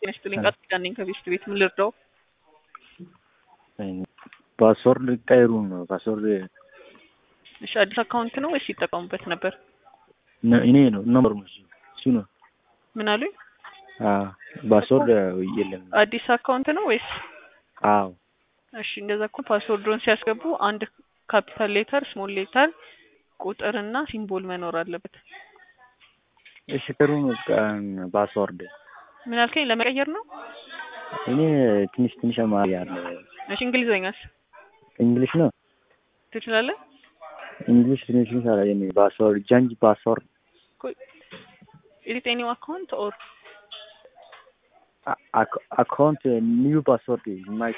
ጤና ይስጥልኝ። ቃል ኪዳን ነኝ ከቤስት ቤት ምን ልርዳው? ፓስወርድ ቀይሩ ነው ፓስወርድ እሺ አዲስ አካውንት ነው ወይስ ይጠቀሙበት ነበር? እኔ ነው ነምበሩ ነው እሱ ነው። ምን አሉኝ? ፓስወርድ የለም። አዲስ አካውንት ነው ወይስ? አዎ እሺ እንደዛ እኮ ፓስወርድን ሲያስገቡ አንድ ካፒታል ሌተር፣ ስሞል ሌተር፣ ቁጥር እና ሲምቦል መኖር አለበት። እሺ ጥሩ ነው። ፓስወርድ ምን አልከኝ? ለመቀየር ነው? እኔ ትንሽ ትንሽ አማርኛ አለ። እሺ እንግሊዘኛስ እንግሊሽ ነው ትችላለህ? እንግሊሽ ትንሽ ትንሽ አለ። እኔ ፓስወርድ ጃንጅ ፓስወርድ ኢዝ ኢት ኤኒ አካውንት ኦር አካውንት ኒው ፓስወርድ ማይ